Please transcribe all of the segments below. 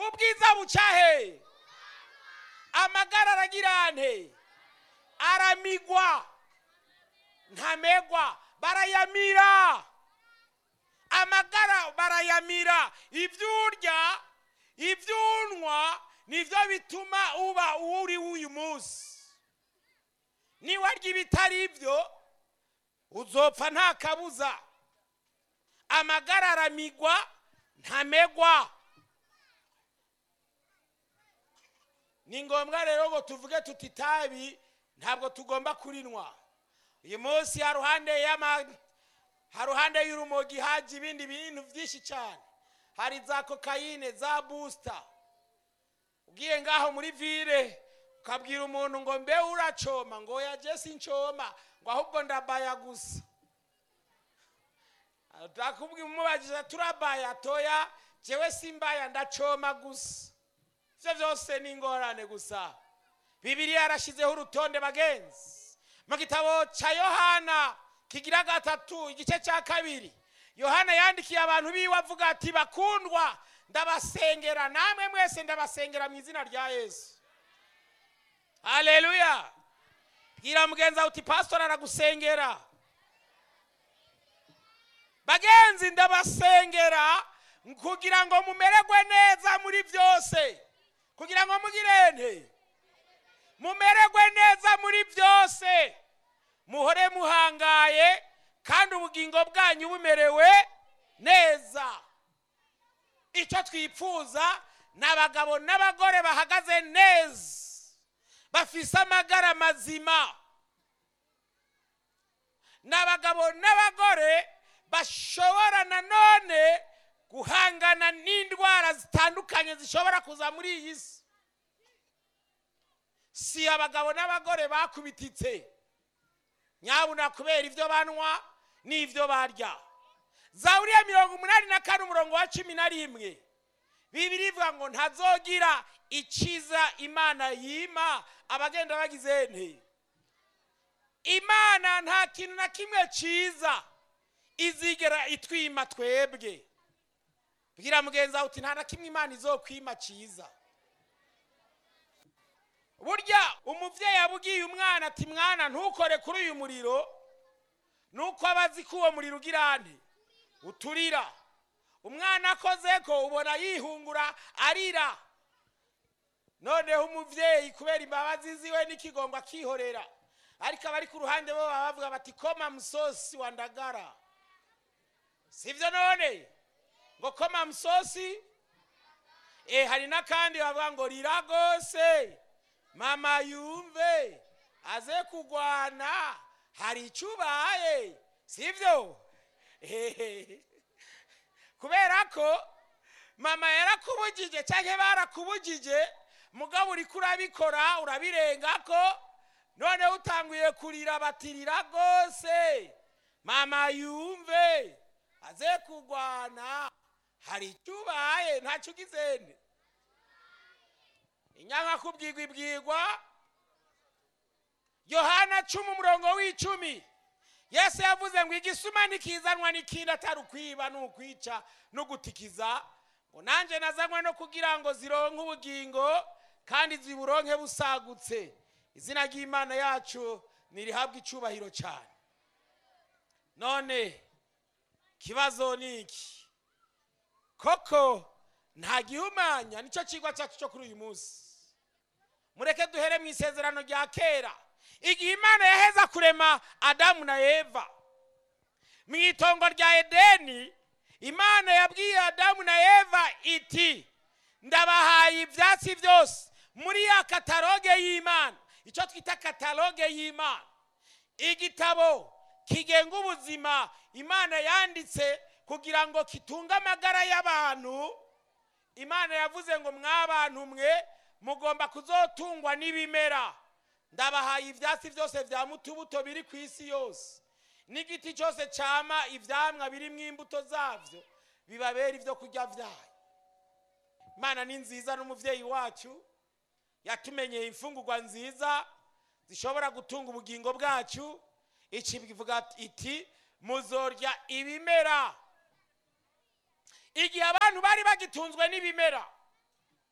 ubwiza buca he amagara aragira nte aramigwa ntamegwa barayamira amagara barayamira ibyo urya ibyo unywa nibyo bituma uba uwo uri w'uyu munsi niwarya ibitari ibyo uzopfa nta kabuza amagara aramigwa ntamegwa ni ngombwa rero ngo tuvuge tuti itabi ntabwo tugomba kurinywa uyu munsi haruhande y'ama haruhande y'urumogi haje ibindi bintu byinshi cyane hari za kokayine za busita ugiye ngaho muri vire ukabwira umuntu ngo mbe uracoma ngo ya jesi ncoma ngo ahubwo ndabaya gusa utakubwira umubajije turabaya toya jewe simbaya ndacoma gusa ibyo byose ni ingorane gusa bibiriya yarashyizeho urutonde bagenzi mu gitabo cya yohana kigira gatatu igice cya kabiri yohana yandikiye abantu biwe avuga ati bakundwa ndabasengera namwe mwese ndabasengera mu izina rya yesu haleluya bwira mugenzi wawe uti pasitori aragusengera bagenzi ndabasengera kugira ngo mumererwe neza muri byose kugira ngo mugire nte mumererwe neza muri byose muhore muhangaye kandi ubugingo bwanyu bumerewe neza icyo twipfuza ni abagabo n'abagore bahagaze neza bafise amagara mazima ni abagabo n'abagore bashobora nanone guhangana n'indwara zitandukanye zishobora kuza muri iyi si si abagabo n'abagore bakubititse nyabuna kubera ibyo banywa n'ibyo barya zaburiya mirongo umunani na kane umurongo wa cumi na rimwe bibiri ivuga ngo ntazogira ikiza imana yima abagenda bagize nte imana nta kintu na kimwe cyiza izigera itwima twebwe bwira mugenzi wawe uti nta na kimwe imana izokwima cyiza burya umubyeyi abwiye umwana ati mwana ntukore kuri uyu muriro nuko aba azi ko uwo muriro ugira nte uturira umwana akoze ko ubona yihungura arira noneho umubyeyi kubera imbabazi ziwe n'ikigongo akihorera ariko abari ku ruhande bo baba bavuga bati koma musosi wa ndagara sibyo none ngo koma musosi eh hari n'akandi bavuga ngo rira rwose mama yumve aze kugwana hari icyo ubaye sibyo kubera ko mama yarakubugije cyangwa barakubugije mugabo uri kurabikora urabirenga ko noneho utanguye kurira batirira rwose mama yumve aze kugwana hari icyo ubaye ntacyo ugizende inyanga kubwirwa ibwirwa yohana cumi umurongo w'icumi yesu yavuze ngo igisuma ntikizanwa n'ikindi atari ukwiba ni ukwica no gutikiza ngo nanjye nazanywe no kugira ngo zironke ubugingo kandi ziburonke busagutse izina ry'imana yacu ntirihabwe icyubahiro cyane none ikibazo ni iki koko nta gihumanya nicyo kigwa cyacu cyo kuri uyu munsi mureke duhere mu isezerano rya kera igihe imana yaheza kurema adamu na eva mu itongo rya edeni imana yabwiye adamu na eva iti ndabahaye ibyatsi byose muri ya kataloge y'imana icyo twita kataloge y'imana igitabo kigenga ubuzima imana yanditse kugira ngo kitunge amagara y'abantu imana yavuze ngo mw'abantu mwe mugomba kuzotungwa n'ibimera ndabahaye ibyatsi byose bya mutubuto biri ku isi yose n'igiti cyose cyama ibyamwa birimo imbuto zabyo bibabera ibyo kurya byayo imana ni nziza n'umubyeyi wacu yatumenyeye imfungurwa nziza zishobora gutunga ubugingo bwacu iki bivuga iti muzorya ibimera igihe abantu bari bagitunzwe n'ibimera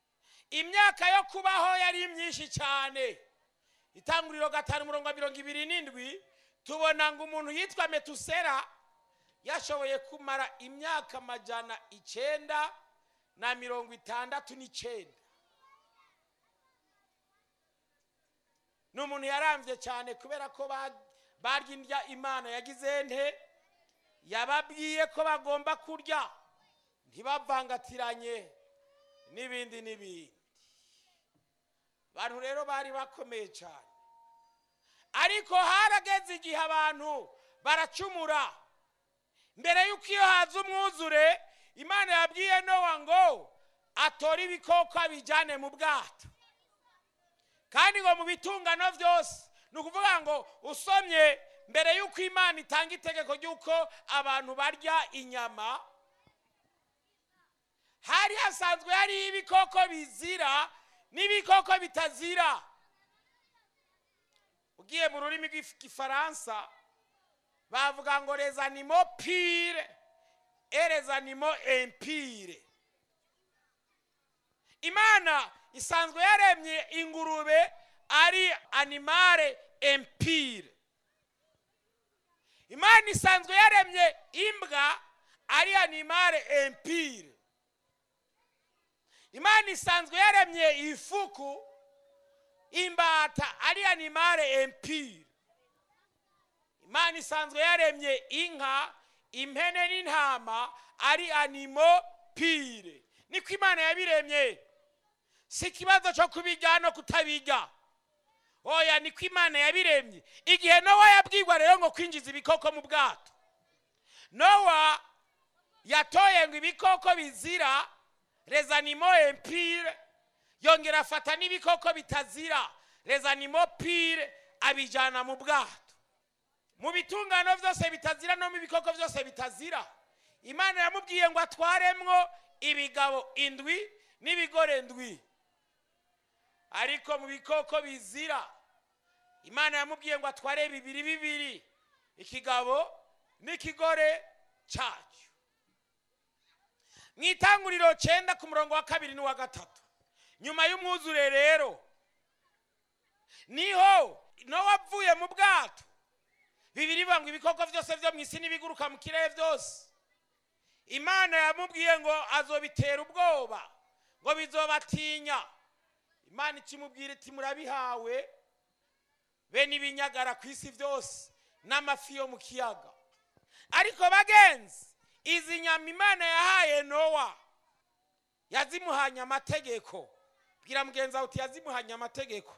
imyaka yo kubaho yari myinshi cyane itanguriro gatanu umurongo wa mirongo ibiri n'indwi tubona ngo umuntu yitwa metusera yashoboye kumara imyaka amajana icyenda na mirongo itandatu n'icyenda ni umuntu yarambye cyane kubera ko ba- barya indya imana yagize nte yababwiye ko bagomba kurya ntibavangatiranye n'ibindi n'ibindi abantu rero bari bakomeye cyane ariko harageze igihe abantu baracumura mbere y'uko iyo haza umwuzure imana yabwiye nowa ngo atore ibikoko abijyane mu bwato kandi ngo mu bitungano byose ni ukuvuga ngo usomye mbere y'uko imana itanga itegeko ry'uko abantu barya inyama hari hasanzwe hariho ibikoko bizira n'ibikoko bitazira ugiye mu rurimi rw'igifaransa bavuga ngo les animaux pire et les animaux impire imana isanzwe yaremye ingurube ari animale impire imana isanzwe yaremye imbwa ari animale impire imana isanzwe yaremye ifuku imbata ari animale impire imana isanzwe yaremye inka impene n'intama ari animo pire niko imana yabiremye si ikibazo cyo kubirya no kutabirya oya niko imana yabiremye igihe nowa yabwirwa rero ngo kwinjiza ibikoko mu bwato nowa yatoye ngo ibikoko bizira les animaux impires yongera afata n'ibikoko bitazira les animaux pires abijyana mu bwato mu bitungano byose bitazira no mu bikoko byose bitazira imana yamubwiye ngo atwaremwo ibigabo indwi n'ibigore ndwi ariko mu bikoko bizira imana yamubwiye ngo atware bibiri bibiri ikigabo n'ikigore cyacyo mu itanguriro cyenda ku murongo wa kabiri n'uwa gatatu nyuma y'umwuzure rero niho nowa avuye mu bwato bibiri bivuga ngo ibikoko byose byo mu isi n'ibiguruka mu kirere byose imana yamubwiye ngo azobitera ubwoba ngo bizobatinya imana ikimubwira iti murabihawe bene ibinyagara ku isi byose n'amafi yo mu kiyaga ariko bagenzi izi nyama imana yahaye nowa yazimuhanye amategeko bwira mugenzi wawe uti yazimuhanye amategeko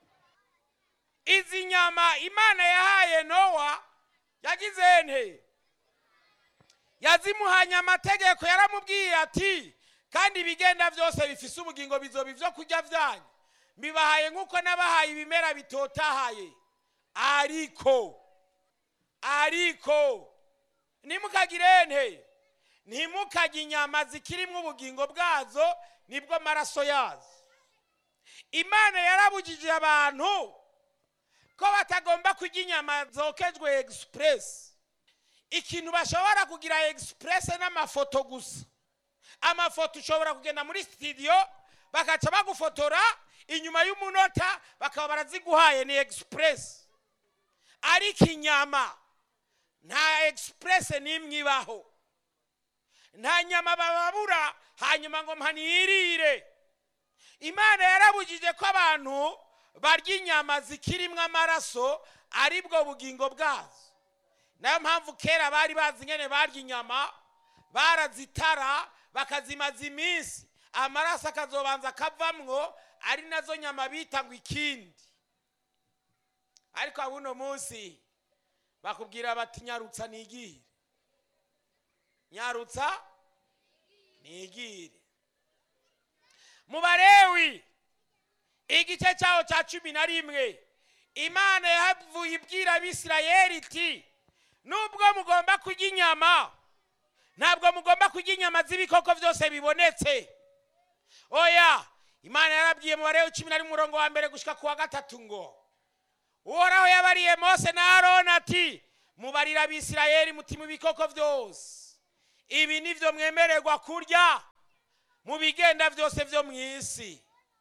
izi nyama imana yahaye nowa yagize nte yazimuhanye amategeko yaramubwiye ati kandi ibigenda byose bifise ubugingo bizoba ibyo kurya byanyu mbibahaye nk'uko nabahaye ibimera bitotahaye ariko ariko ntimukagire nte ntimukajye inyama zikirimo ubugingo bwazo nibwo amaraso yazo imana yarabujije abantu ko batagomba kurya inyama zokejwe egisipuresi ikintu bashobora kugira egisipuresi n'amafoto gusa amafoto ushobora kugenda muri sitidiyo bagaca bagufotora inyuma y'umunota bakaba baraziguhaye ni egisipuresi ariko inyama nta egisipuresi n'imwe ibaho nta nyama bababura hanyuma ngo mpanirire imana yarabujije ko abantu barya inyama zikirimo amaraso aribwo bugingo bwazo nayo mpamvu kera bari bazi ingene barya inyama barazitara bakazimaza iminsi amaraso akazobanza akavamwo ari nazo nyama bita ngo ikindi ariko abuno munsi bakubwira bati nyarutsa nigire nyarutsa nigire mu barewi igice cyaho cya cumi na rimwe imana yahavuye ibwira abisirayeli iti nubwo mugomba kurya inyama ntabwo mugomba kurya inyama z'ibikoko byose bibonetse oya imana yarabwiye mu barewi cumi na rimwe umurongo wa mbere gushyika ku wa gatatu ngo uhoraho yabariye mose na aroni ati mubarira abisirayeli muti mu bikoko byose ibi nibyo mwemererwa kurya mu bigenda byose byo mu isi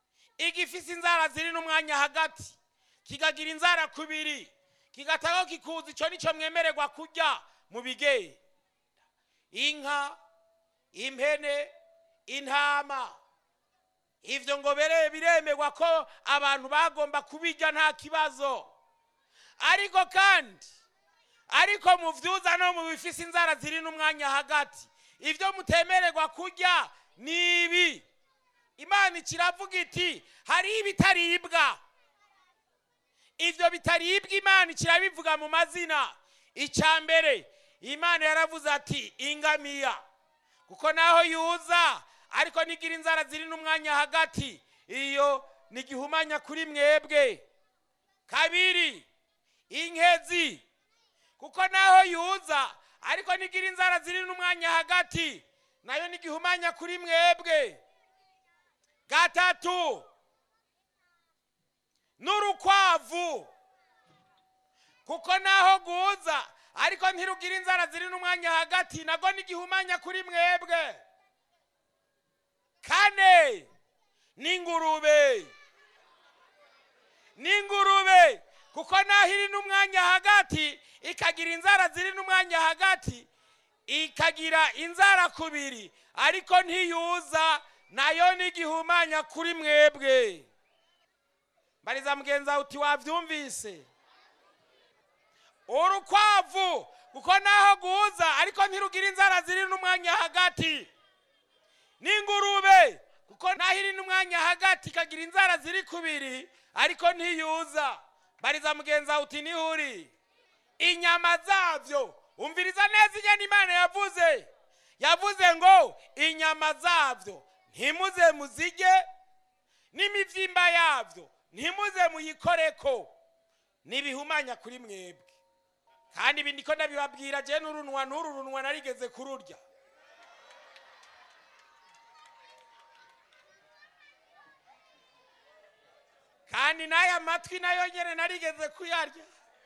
igifise inzara ziri n'umwanya hagati kikagira inzara kubiri kigataho kikuza icyo nicyo mwemererwa kurya mu bigenda inka impene intama ivyo ngo bere biremerwa ko abantu bagomba kubirya nta kibazo ariko kandi ariko mu vyuza no mu bifise inzara ziri n'umwanya hagati ivyo mutemererwa kurya ni ibi imana ikiravuga iti hariho ibitaribwa ivyo bitaribwa imana ikirabivuga mu mazina icya mbere imana yaravuze ati ingamiya kuko naho yuza ariko nigira inzara ziri n'umwanya hagati iyo nigihumanya kuri mwebwe kabiri inkezi kuko naho yuza ariko nigira inzara ziri n'umwanya hagati nayo nigihumanya kuri mwebwe gatatu n'urukwavu kuko naho guza ariko ntirugira inzara ziri n'umwanya hagati nago nigihumanya kuri mwebwe kane n'ingurube n'ingurube kuko naho iri n'umwanya hagati ikagira inzara ziri n'umwanya hagati ikagira inzara kubiri ariko ntiyuza nayo nigihumanya kuri mwebwe mbariza mugenzi wawe uti wabyumvise urukwavu kuko naho guza ariko ntirugira inzara ziri n'umwanya hagati n'ingurube kuko naho iri n'umwanya hagati ikagira inzara ziri kubiri ariko ntiyuza mbariza mugenzi wawe uti niho uri inyama zabyo umviriza neza inyana imana yavuze yavuze ngo inyama zabyo ntimuze muzirye n'imibyimba yabyo ntimuze muyikoreko nibihumanya kuri mwebwe kandi ibi niko ndabibabwira je n'urunwa n'uru runwa narigeze kururya kandi n'aya matwi nayo nyene narigeze kuyarya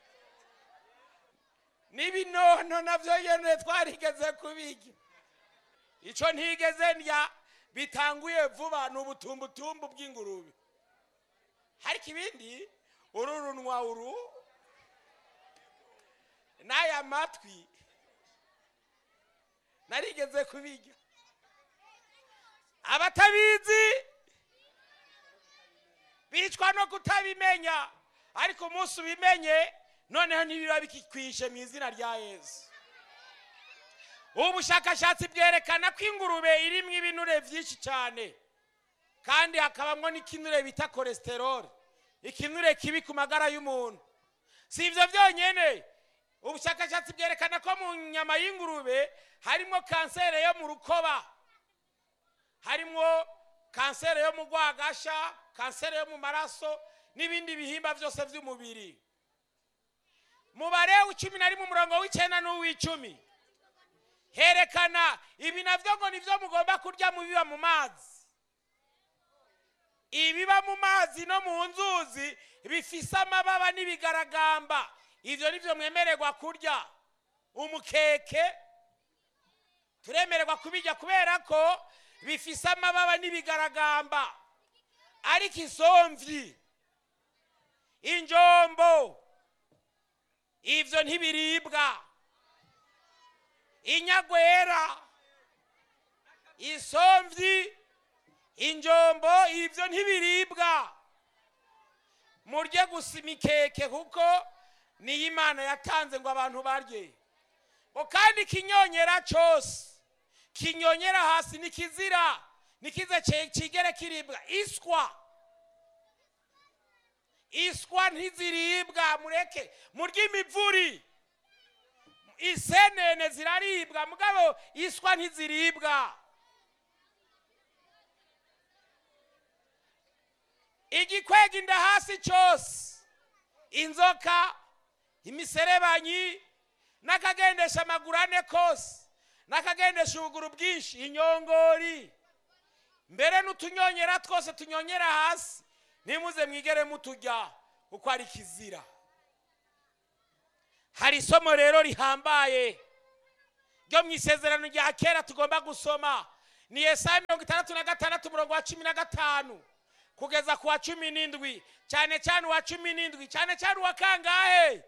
n'ibinono navyo nyene twarigeze kubirya ico ntigeze ndya bitanguye vuba ni ubutumbutumbu bw'ingurube ariko ibindi uru runwa uru n'aya matwi narigeze kubirya abatabizi bicwa no kutabimenya ariko umunsi ubimenye noneho ntibiba bikikwishe mu izina rya yesu ubu bushakashatsi bwerekana ko ingurube irimo ibinure byinshi cyane kandi hakabamo n'ikinure bita kolesterol ikinure kibi ku magara y'umuntu si ibyo byonyine ubushakashatsi bwerekana ko mu nyama y'ingurube harimo kanseri yo mu rukoba harimo kanseri yo mu rwagasha kanseri yo mu maraso n'ibindi bihimba byose by'umubiri mubare w'icumi na rimwe umurongo w'icyenda n'uw'icumi herekana ibi nabyo ngo nibyo mugomba kurya mu biba mu mazi ibiba mu mazi no mu nzuzi bifise amababa n'ibigaragamba ibyo nibyo mwemererwa kurya umukeke turemererwa kubirya kubera ko bifise amababa n'ibigaragamba ariko isomvyi injombo ivyo ntibiribwa inyagwera isomvyi injombo ivyo ntibiribwa murye gusa imikeke kuko niyo imana yatanze ngo abantu barye ngo kandi ikinyonyera cose kinyonyera hasi nikizira nikize kigere kiribwa iswa iswa ntiziribwa mureke murye imivuri isenene ziraribwa mugabo iswa ntiziribwa igikwega inda hasi cyose inzoka imiserebanyi n'akagendesha amaguru ane kose n'akagendesha ubuguru bwinshi inyongori mbere n'utunyonyera twose tunyonyera hasi nimuze mwigere mutujya kuko ari kizira hari isomo rero rihambaye ryo mu isezerano rya kera tugomba gusoma ni yesaya mirongo itandatu na gatandatu umurongo wa cumi na gatanu kugeza ku wa cumi n'indwi cyane cyane uwa cumi n'indwi cyane cyane uwa kangahe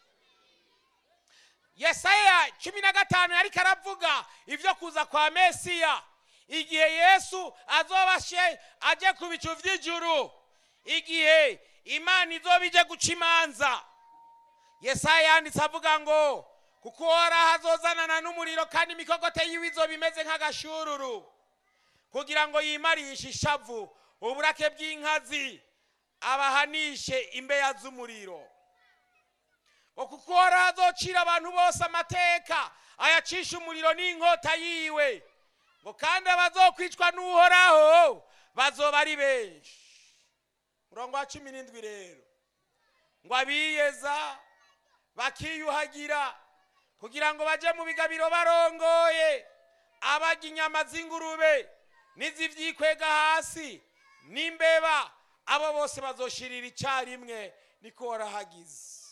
yesaya cumi na gatanu yariko aravuga ibyo kuza kwa mesiya igihe yesu azoba ashe aje ku bicu vy'ijuru igihe imana izoba ije guca imanza yesaya yanditse avuga ngo kuko uhoraho azozanana n'umuriro kandi imikogote yiwe izoba imeze nk'agashururu kugira ngo yimarishe ishavu uburake bw'inkazi abahanishe imbeya z'umuriro ngo kuko uhoraho azocira abantu bose amateka ayacisha umuriro n'inkota yiwe ngo kandi abazokwicwa n'uhoraho bazoba ari benshi murongo wa cumi n'indwi rero ngo abiyeza bakiyuhagira kugira ngo baje mu bigabiro barongoye abarya inyama z'ingurube n'izivyikwega hasi n'imbeba abo bose bazoshirira icyarimwe niko warahagize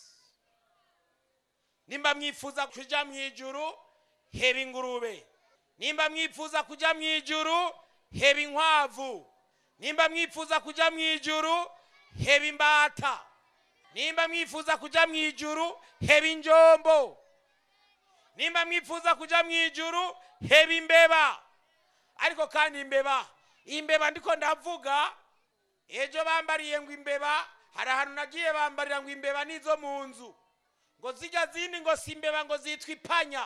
nimba mwifuza kuja mu ijuru heba ingurube nimba mwifuza kuja mu ijuru heba inkwavu nimba mwifuza kuja mu ijuru heba imbata nimba mwifuza kuja mu ijuru heba injombo nimba mwifuza kuja mu ijuru heba imbeba ariko kandi imbeba imbeba ndiko ndavuga ejo bambariye ngo imbeba hari ahantu nagiye bambarira ngo imbeba nizo mu nzu ngo zijya zindi ngo si imbeba ngo zitwa ipanya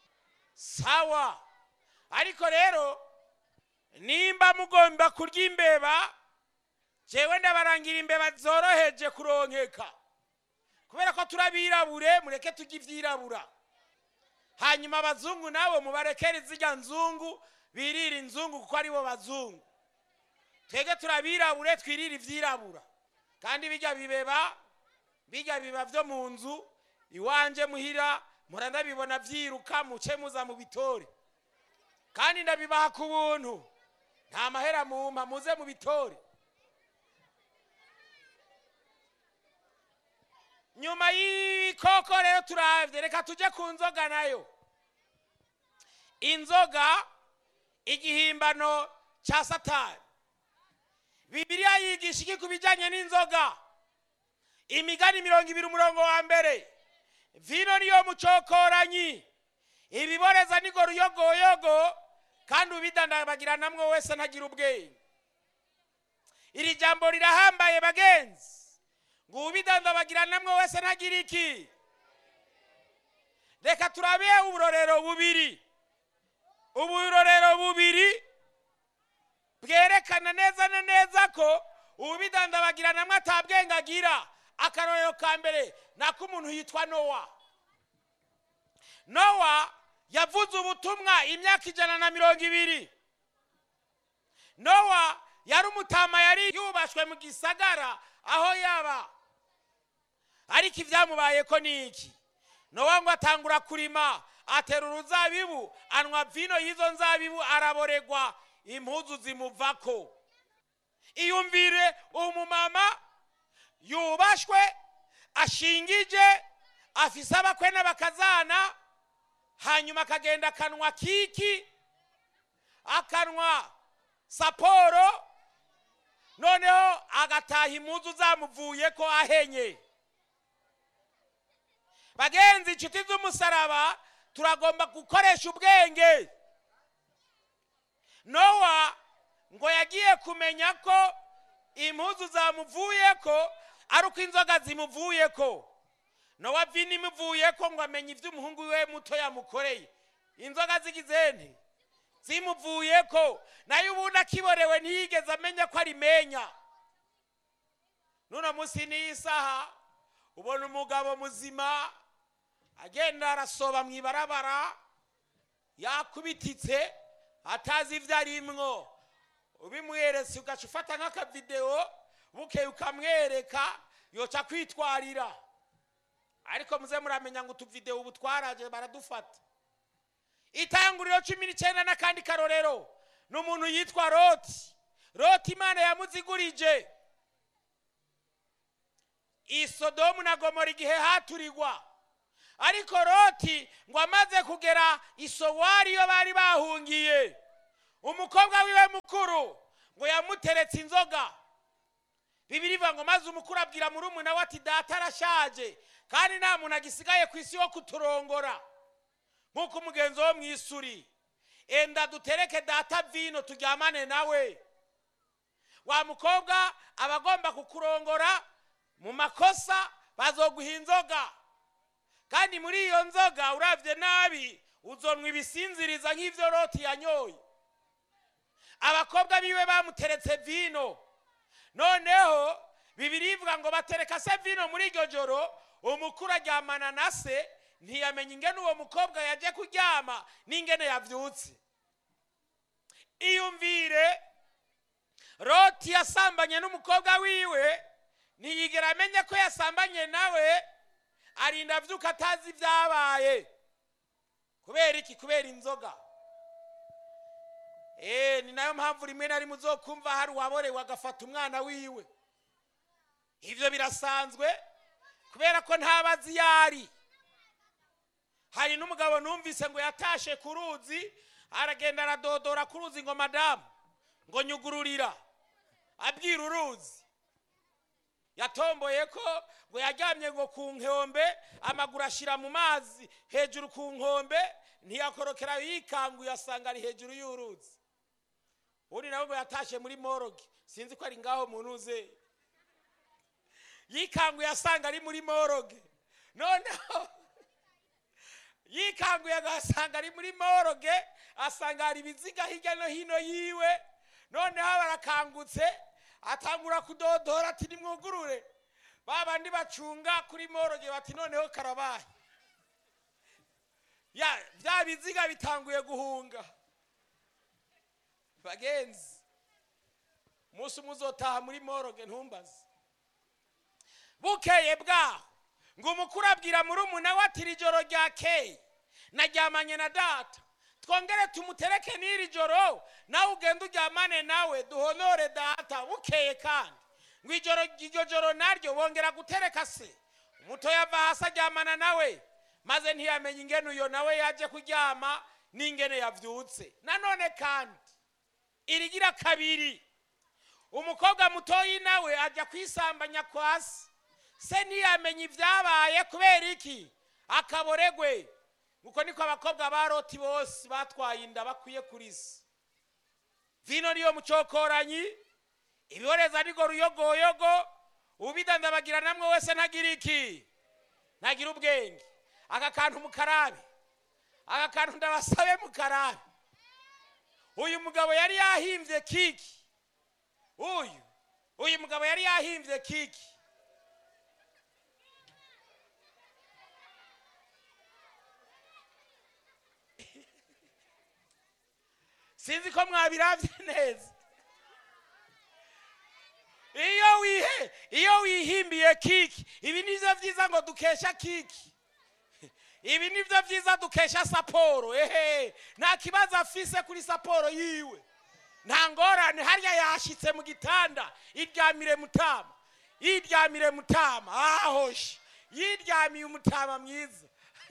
sawa ariko rero nimba mugomba kurya imbeba jewe ndabarangira imbeba zoroheje kuronkeka kubera ko turabirabure mureke tujye ivyirabura hanyuma abazungu nabo mubarekere zirya nzungu birira inzungu kuko aribo bazungu twebwe turabirabure twirira ivyirabura kandi bijya bibeba bijya biba vyo mu nzu iwanje muhira mpora ndabibona vyiruka muce muza mu bitore kandi ndabibaha ku buntu nta mahera mumpa muze mu bitore nyuma y'ikoko rero turavye reka tuje ku nzoga nayo inzoga igihimbano ca satani bibiliya yigisha iki ku bijanye n'inzoga imigani mirongo ibiri umurongo wa mbere vino niyo mucokoranyi ibiboreza nigo ruyogoyogo kandi ubidandabagiranamwo wese ntagira ubwenge iri jambo rirahambaye bagenzi ngo ubidandabagiranamwo wese ntagira iki reka turabe uburorero bubiri uburorero bubiri bwerekana neza na neza ko ubidandabagiranamwo atabwenge agira akarorero ka mbere nako umuntu yitwa nowa nowa yavuze ubutumwa imyaka ijana na mirongo ibiri nowa yari umutama yari yubashwe mu gisagara aho yaba ariko ibyamubayeko ni iki nowa ngo atangura kurima atera uruzabibu anywa vino y'izo nzabibu araboregwa impuzu zimuvako iyumvire umumama yubashwe ashingije afise abakwe n'abakazana hanyuma akagenda akanwa kiki akanwa saporo noneho agataha impuzu zamuvuye ko ahenye bagenzi inshuti z'umusaraba turagomba gukoresha ubwenge nowa ngo yagiye kumenya ko impuzu zamuvuye ko ari uko inzoga zimuvuye ko nowa vino imuvuye ko ngo amenye ibyo umuhungu we muto yamukoreye inzoga zigize nte zimuvuye ko nayo ubundi akiborewe ntiyigeze amenya ko arimenya n'uno munsi n'iyi saha ubona umugabo muzima agenda arasoba mu ibarabara yakubititse atazi ibyo arimwo ubimuheretse ugaca ufata nk'akavidewo bukeye ukamwereka yoca kwitwarira ariko muze muramenya ngo utuvidewo ubu twaraje baradufata itanguriro cumi n'icyenda n'akandi karorero ni umuntu yitwa roti roti imana yamuzigurije isodomu na gomora igihe haturigwa ariko roti ngo amaze kugera isowari iyo bari bahungiye umukobwa wiwe mukuru ngo yamuteretse inzoga bibiri ivuga ngo maze umukuru abwira murumuna we ati data arashaje kandi nta muntu agisigaye ku isi wo kuturongora nk'uko umugenzi wo mu isuri enda dutereke data vino turyamane nawe wa mukobwa aba agomba kukurongora mu makosa bazoguha inzoga kandi muri iyo nzoga urabye nabi uzonwa ibisinziriza nk'ibyo roti yanyoye abakobwa biwe bamuteretse vino noneho bibiri ivuga ngo batereka se vino muri iryo joro umukuru aryamana na se ntiyamenya ingene uwo mukobwa yaje kuryama n'ingene yavyutse iyumvire roti yasambanye n'umukobwa wiwe ntiyigera amenye ko yasambanye nawe arinda avyuka atazi ibyabaye kubera iki kubera inzoga Eh, ni nayo mpamvu rimwe na rimwe uzokumva hari uwaborewe agafata umwana wiwe ivyo birasanzwe kubera ko ntabazi yari hari n'umugabo numvise ngo yatashe ku ruzi aragenda aradodora ku ruzi ngo madamu ngo nyugururira abwira uruzi yatomboye ko ngo yaryamye ngo ku nkombe amaguru ashyira mu mazi hejuru ku nkombe ntiyakorokera yikanguye asanga ari hejuru y'uruzi undi nawe ngo yatashe muri moroge sinzi ko ari ngaho muntu uze yikanguye asanga ari muri moroge noneho yikanguye agasanga ari muri moroge asanga hari ibiziga hirya no hino yiwe noneho barakangutse atangura kudodora ati nimwugurure ba bandi bacunga kuri moroge bati noneho karabaye ya bya biziga bitanguye guhunga bagenzi umunsi umwe uzotaha muri moroge ntumbaze bukeye bwaho ngo umukuru abwira murumuna we ati iri joro ryakeye naryamanye na data twongere tumutereke n'iri joro nawe ugende uryamane nawe duhonore data bukeye kandi ngo ijoro iryo joro naryo bongera gutereka se umutoya ava hasi aryamana nawe maze ntiyamenye ingene uyo nawe yaje kuryama n'ingene yavyutse nanone kandi irigira kabiri umukobwa mutoyi nawe ajya kwisambanya kwa se se ntiyamenye ibyabaye kubera iki akaboregwe uko niko abakobwa ba roti bose batwaye inda bakwiye kuri se vino niyo mucokoranyi ibiboreza nigo ruyogoyogo ubidandabagira namwe wese ntagira iki ntagira ubwenge aka kantu mukarabe aka kantu ndabasabe mukarabe uyu mugabo yari yahimbye kiki uyu uyu mugabo yari yahimbye kiki sinzi ko mwabirabye neza iyo wihe iyo wihimbiye kiki ibi nibyo byiza ngo dukesha kiki ibi nibyo byiza dukesha saporo ehe nta kibazo afise kuri saporo yiwe nta ngorane harya yashyitse mu gitanda iryamire mutama yiryamire mutama ahoshe yiryamiye umutama mwiza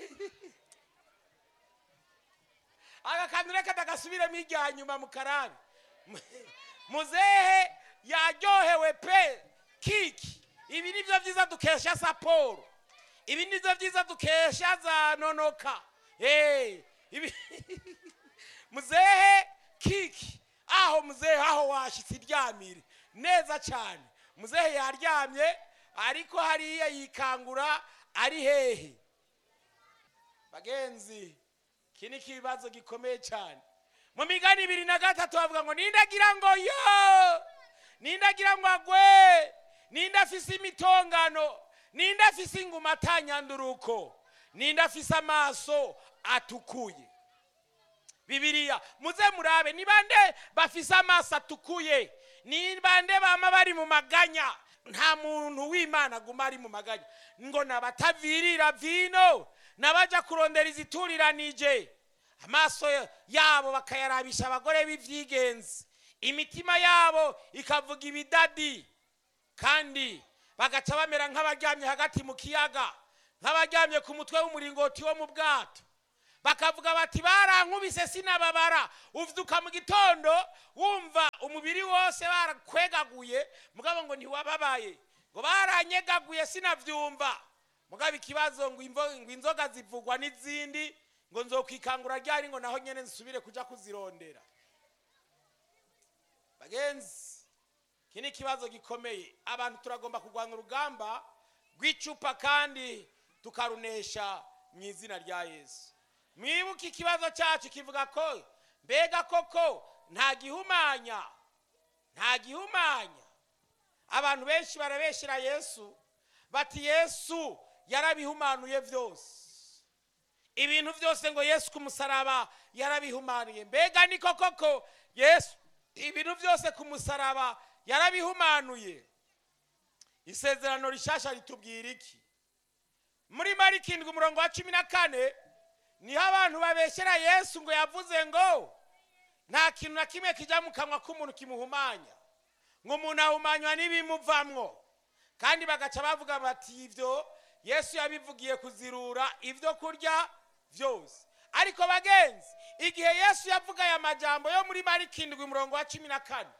aka kantu reka ndagasubiremo irya nyuma mu karabi muzehe yaryohewe pe kiki ibi nibyo byiza dukesha saporo ibi nibyo byiza dukesha za nonoka Eh, ibi- muzehe kiki aho muzehe aho washyitse iryamire neza cyane muzehe yaryamye ariko hariya yikangura ari hehe bagenzi iki ni ikibazo gikomeye cyane mu migani ibiri na gatatu bavuga ngo nindagira ngo yo nindagira ngo agwe ninde afise imitongano ninde afise inguma atanyanduruko ninde afise amaso atukuye bibiliya muze murabe ni bande bafise amaso atukuye ni bande bama bari mu maganya nta muntu w'imana aguma ari mu maganya ngo nabatavirira vino nabaja kurondera izituriranije amaso yabo bakayarabisha abagore b'ivyigenzi imitima yabo ikavuga ibidadi kandi bagaca bamera nk'abaryamye hagati mu kiyaga nk'abaryamye ku mutwe w'umuringoti wo mu bwato bakavuga bati barankubise sinababara uvyuka mu gitondo wumva umubiri wose bose barakwegaguye mugabo ngo ntiwababaye ngo baranyegaguye sinabyumva mugabo ikibazo ngo imvo- ngo inzoga zivugwa n'izindi ngo nzokwikangura ryari ngo naho nyene nsubire kuja kuzirondera bagenzi iki ni ikibazo gikomeye abantu turagomba kurwanya urugamba rw'icupa kandi tukarunesha mu izina rya yesu mwibuke ikibazo cyacu kivuga ko mbega koko nta gihumanya nta gihumanya abantu benshi barabeshyira yesu bati yesu yarabihumanuye byose ibintu byose ngo yesu ku musaraba yarabihumanuye mbega niko koko yesu ibintu byose ku musaraba yarabihumanuye isezerano rishasha ritubwira iki muri mariko indwi umurongo wa cumi na kane niho abantu babeshyera yesu ngo yavuze ngo nta kintu na kimwe kijya mu kanwa k'umuntu kimuhumanya ngo umuntu ahumanywa n'ibimuvamwo kandi bagaca bavuga bati ibyo yesu yabivugiye kuzirura ibyo kurya byose ariko bagenzi igihe yesu yavuga aya majambo yo muri mariko indwi umurongo wa cumi na kane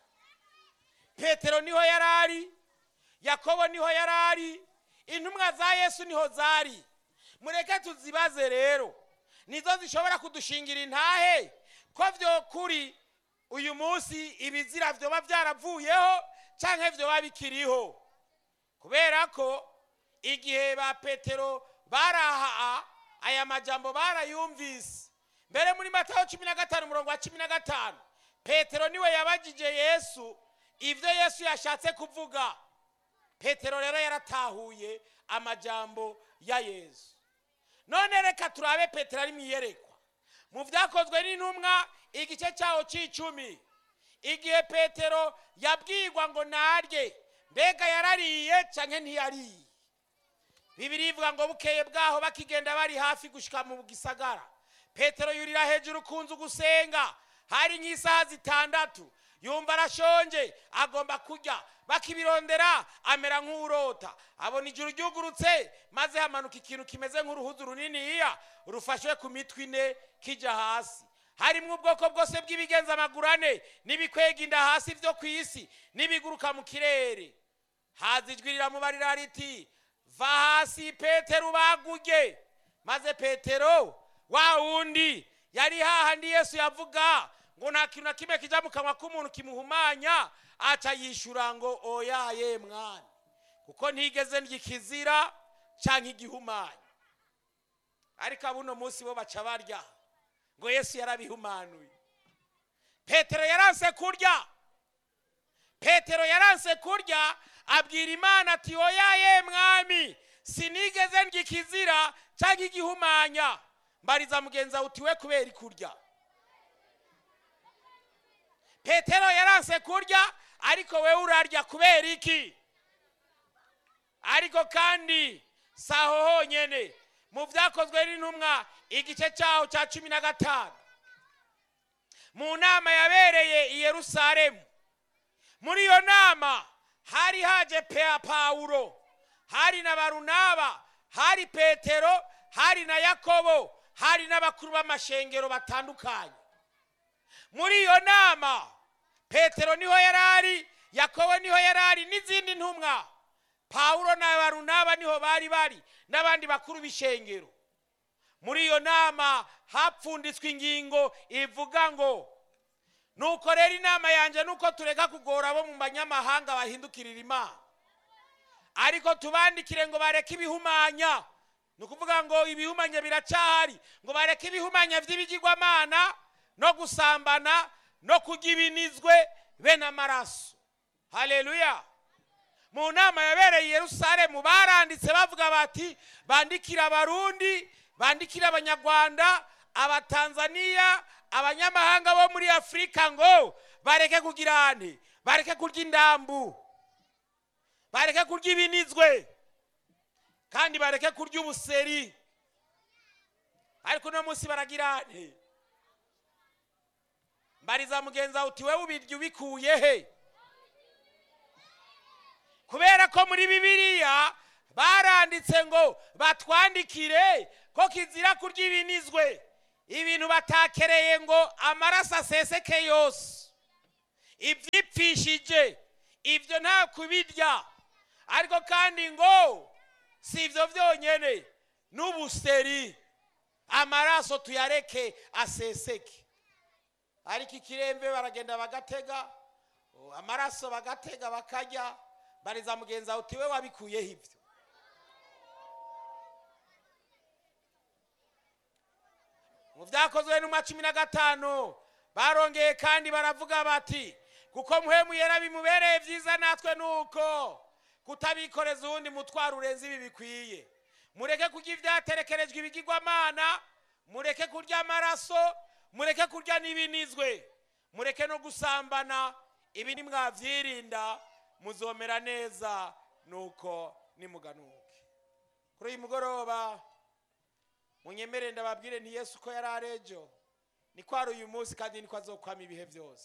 petero niho yari ari yakobo niho yari ari intumwa za yesu niho zari mureke tuzibaze rero nizo zishobora kudushingira intahe ko byo kuri uyu munsi ibizira byoba byaravuyeho cyangwa byoba bikiriho kubera ko igihe ba petero baraha aya majambo barayumvise mbere muri matayo cumi na gatanu umurongo wa cumi na gatanu petero niwe yabagije yesu ibyo yesu yashatse kuvuga petero rero yaratahuye amajambo ya yesu none reka turabe petero ari mu iyerekwa mu byakozwe n'intumwa igice cyaho cy'icumi igihe petero yabwirwa ngo narye mbega yarariye cyangwa ntiyariye bibiri ivuga ngo bukeye bwaho bakigenda bari hafi gushyika mu gisagara petero yurira hejuru ku nzu gusenga hari nk'isaha zitandatu yumva arashonje agomba kurya bakibirondera amera nk'urota abona ijuru ryugurutse maze hamanuka ikintu kimeze nk'uruhuzu runiniya rufashwe ku mitwe ine kijya hasi harimo ubwoko bwose bw'ibigenza amaguru ane n'ibikwega inda hasi byo ku isi n'ibiguruka mu kirere haza ijwi riramubarira riti va hasi petero ubagurye maze petero wa wundi yari hahandi yesu yavuga ngo nta kintu na kimwe kijya mu kanwa k'umuntu kimuhumanya aca yishyura ngo oyaye mwana kuko ntigeze ikizira cyangwa igihumanya ariko abuno munsi bo baca barya ngo yesu yarabihumanuye petero yaranse kurya petero yaranse kurya abwira imana ati oyaye mwami sinigeze ikizira cyangwa igihumanya mbariza mugenzi wawe utiwe kubera kurya petero yaranse kurya ariko we urarya kubera iki ariko kandi si aho honyine mu byakozwe n'intumwa igice cyaho cya cumi na gatanu mu nama yabereye i yerusalemu muri iyo nama hari haje pea pawulo hari na barunaba hari petero hari na yakobo hari n'abakuru b'amashengero batandukanye muri iyo nama petero niho yari ari yakobo niho yari ari n'izindi ntumwa pawulo na barunaba niho bari bari n'abandi bakuru b'ishengero muri iyo nama hapfunditswe ingingo ivuga ngo nuko rero inama yanjye nuko tureka kugora abo mu banyamahanga bahindukirira imana ariko tubandikire ngo bareke ibihumanya ni ukuvuga ngo ibihumanya biracyahari ngo bareke ibihumanya by'ibigirwamana no gusambana no kurya ibinizwe be n'amaraso hareruya mu nama yabereye i yerusalemu baranditse bavuga bati bandikira abarundi bandikira abanyarwanda abatanzaniya abanyamahanga bo muri afurika ngo bareke kugira ane bareke kurya indambu bareke kurya ibinizwe kandi bareke kurya ubuseri ariko uno munsi baragira ane mbariza mugenzi wawe uti wowe ubirya ubikuye he kubera ko muri bibiliya baranditse ngo batwandikire ko kizira kurya ibinizwe ibintu batakereye ngo amaraso aseseke yose ibyipfi yarabipfishije ibyo nta kubirya ariko kandi ngo si ibyo byonyine n'ubuseri amaraso tuyareke aseseke ariko ikiremve baragenda bagatega amaraso bagatega bakarya bariza mugenzi wawe utiwe wabikuyeho ibyo mu byakozwe n'umwa cumi na gatanu barongeye kandi baravuga bati kuko muhemu yera bimubereye byiza natwe nuko kutabikoreza uwundi mutwaro urenze ibi bikwiye mureke kurya ibyaterekerejwe ibigirwamana mureke kurya amaraso mureke kurya n'ibinizwe mureke no gusambana ibi nimwabyirinda muzomera neza nuko nimuganuke kuri uyu mugoroba munyemere ndababwire nti yesu ko yari arejo niko ari uyu munsi kandi niko azokwama ibihe byose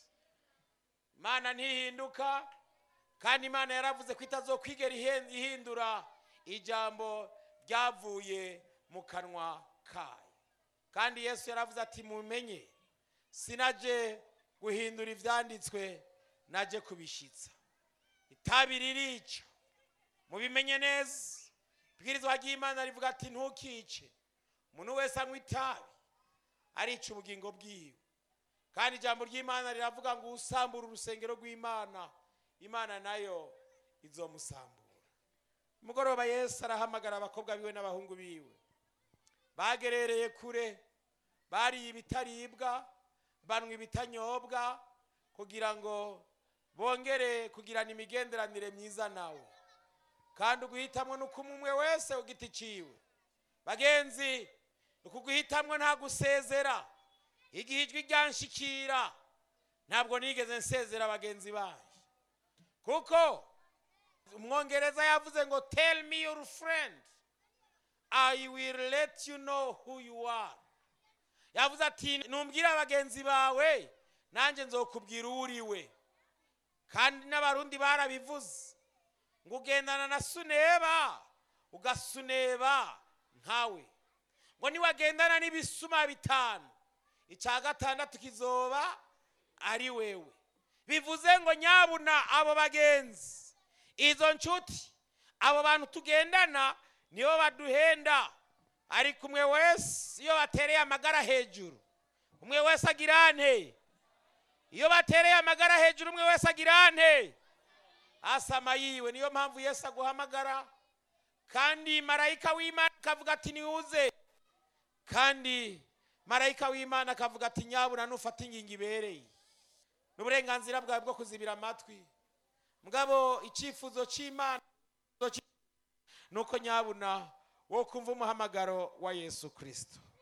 imana ntihinduka kandi imana yaravuze ko itazokwigera ihindura ijambo ryavuye mu kanwa kayo kandi yesu yaravuze ati mumenye sinaje guhindura ibyanditswe naje kubishyitsa itabi ririca mubimenye neza ibwirizwa ry'imana rivuga ati ntukice umuntu wese anywa itabi arica ubugingo bwiwe kandi ijambo ry'imana riravuga ngo usambura urusengero rw'imana imana nayo izomusambura umugoroba yesu arahamagara abakobwa biwe n'abahungu biwe bagerereye kure bariye ibitaribwa banywa ibitanyobwa kugira ngo bongere kugirana imigenderanire myiza nawe kandi uguhitamwo ni uko umwe wese ugiti ciwe bagenzi ukuguhitamwo nta gusezera igihe ijwi ryanshikira ntabwo nigeze nsezera bagenzi banjye kuko umwongereza yavuze ngo tell me your friend i will let you know who you are yavuze ati numbwira bagenzi bawe nanjye nzokubwira uwo uriwe kandi n'abarundi barabivuze ngo ugendana na suneba ugasuneba nkawe ngo niwagendana n'ibisuma bitanu icya gatandatu kizoba ari wewe bivuze ngo nyabuna abo bagenzi izo nshuti abo bantu tugendana nibo baduhenda ariko umwe wese iyo batereye amagara hejuru umwe wese agira ante iyo batereye amagara hejuru umwe wese agira ante asama yiwe niyo mpamvu yesu aguhamagara kandi marayika w'imana akavuga ati niwuze kandi marayika w'imana akavuga ati nyabuna nufata ingingo ibereye n'uburenganzira bwawe bwo kuzibira amatwi mugabo icyifuzo cy'imana ni uko nyabuna wo kumva umuhamagaro wa yesu kirisito